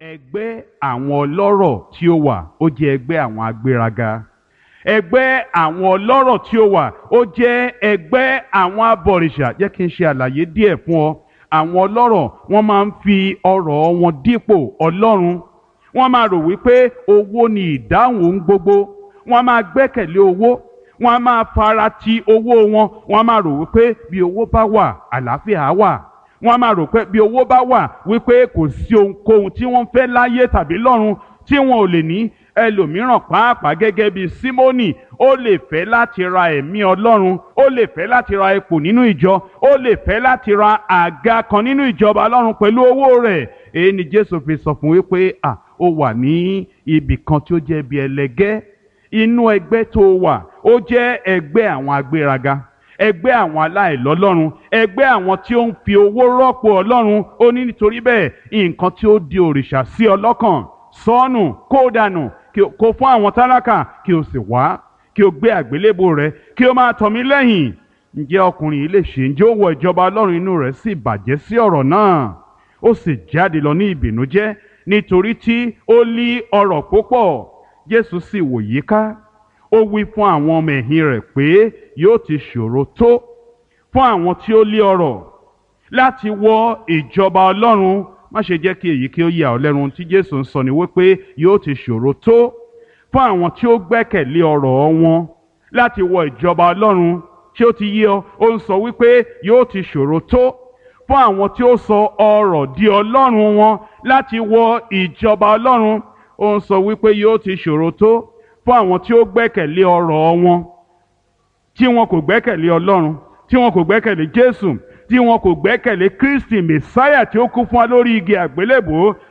ẹgbẹ́ àwọn ọlọ́rọ̀ tí ó wà ó jẹ́ ẹgbẹ́ àwọn agbéraga ẹgbẹ́ àwọn ọlọ́rọ̀ tí ó wà ó jẹ́ ẹgbẹ́ àwọn abọ̀rìṣà jẹ́ kí n ṣe àlàyé díẹ̀ fún ọ àwọn ọlọ́rọ̀ wọ́n máa ń fi ọrọ̀ wọn dípò ọlọ́run wọ́n máa rò wípé owó ni ìdáhùn ohun gbogbo wọ́n máa gbẹ́kẹ̀lé owó wọ́n máa fara ti owó wọn wọ́n máa rò wípé bí owó bá wà àlàáfíà wà wọ́n máa rò pé bí owó bá wà wípé kò sí ohunkóhun tí wọ́n fẹ́ láyé tàbí lọ́run tí wọn ò lè ní ẹlòmíràn pàápàá gẹ́gẹ́ bí símónì ó lè fẹ́ láti ra ẹ̀mí ọlọ́run ó lè fẹ́ láti ra ipò nínú ìjọ ó lè fẹ́ láti ra àga kan nínú ìjọba ọlọ́run pẹ̀lú owó rẹ̀ èyí ni jésù fi sọ fún wípé à ó wà ní ibì kan tí ó jẹ́ bí ẹlẹgẹ́ inú ẹgbẹ́ tó wà ó jẹ́ ẹgbẹ́ àwọn agbéraga ẹgbẹ́ àwọn aláìlọ́lọ́run ẹgbẹ́ àwọn tí ó ń fi owó rọ́pò ọlọ́run ó ní nítorí bẹ́ẹ̀ nǹkan tí ó di òrìṣà sí ọlọ́kàn sọ́ọ̀nù kó dànù kó fún àwọn tálákà kí o sì wá kí o gbé àgbélébò rẹ kí o máa tọ̀ mí lẹ́yìn ǹjẹ́ ọkùnrin yìí lè ṣe ǹjẹ́ ó wọ ìjọba ọlọ́run inú rẹ̀ sì bàjẹ́ sí ọ̀rọ̀ náà ó sì jáde lọ ní ìbìnújẹ́ nítorí tí ó lí ọrọ̀ púpọ̀ jésù sì wò yíká ó wí fún àwọn ọmọ ẹ̀yìn rẹ̀ pé yóò ti ṣòro tó fún àwọn tí ó lé ọrọ̀ láti wọ ìjọba ọlọ́run má ṣe jẹ́ kí èyí kí ó yà ọ́ lẹ́nu tí jésù ń sọ ni wípé yóò ti ṣòro tó fún àwọn tí ó gbẹ́kẹ̀lé ọrọ̀ wọn láti wọ ìjọba ọlọ́run tí ó ti yé ọ ó ń sọ wípé yóò ti ṣòro tó fún àwọn tí ó sọ ọrọ̀ di ọlọ́run wọn láti wọ ìjọba ọlọ́run ó ń sọ wípé yóò ti ṣòro tó fún àwọn tí ó gbẹ́kẹ̀lé ọrọ̀ wọn tí wọn kò gbẹ́kẹ̀lé ọlọ́run tí wọn kò gbẹ́kẹ̀lé jésù tí wọn kò gbẹ́kẹ̀lé kristi mẹsáyà tí ó kú fún wa lórí igi àgbélébùú